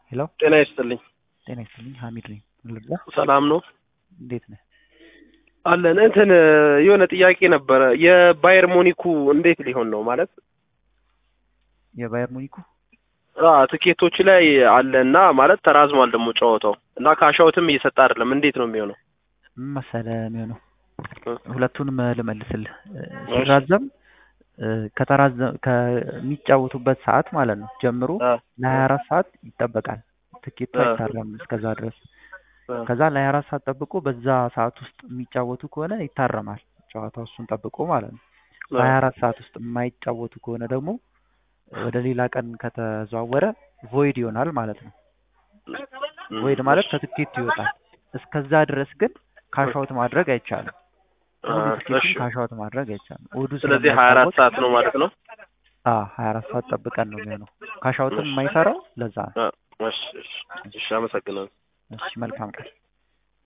ሄሎ ጤና ይስጥልኝ። ጤና ይስጥልኝ። ሀሚድ ነኝ። ምን ልርዳ? ሰላም ነው እንዴት ነህ? አለን። እንትን የሆነ ጥያቄ ነበረ። የባየር ሞኒኩ እንዴት ሊሆን ነው ማለት የባየር ሙኒኩ አ ትኬቶች ላይ አለ እና ማለት ተራዝሟል ደግሞ ጨዋታው እና ካሻውትም እየሰጠ አይደለም። እንዴት ነው የሚሆነው? ምን መሰለህ የሚሆነው እ ሁለቱንም ልመልስልህ። ሲራዘም ከተራዘም ከሚጫወቱበት ሰዓት ማለት ነው ጀምሮ አ ለሀያ አራት ሰዓት ይጠበቃል። ትኬቱ አ አይታረም እስከዛ ድረስ። አ ከዛ ለሀያ አራት ሰዓት ጠብቆ በዛ ሰዓት ውስጥ የሚጫወቱ ከሆነ ይታረማል ጨዋታው እሱን ጠብቆ ማለት ነው። በሀያ አራት ሰዓት ውስጥ የማይጫወቱ ከሆነ ደግሞ ወደ ሌላ ቀን ከተዘዋወረ ቮይድ ይሆናል ማለት ነው። ቮይድ ማለት ከትኬቱ ይወጣል። እስከዛ ድረስ ግን ካሻውት ማድረግ አይቻልም። አ ሙሉ እሺ። ትኬቱን ካሻውት ማድረግ አይቻልም። እሑዱ ስለዚህ ሀያ አራት ስለማይጫወት ሰዓት ነው ማለት ነው። ሀያ አራት ሰዓት ጠብቀን ነው የሚሆነው። ካሻውትም የማይሰራው ለዛ ነው። አ እሺ እሺ እሺ፣ አመሰግናለሁ። እሺ መልካም ቀን።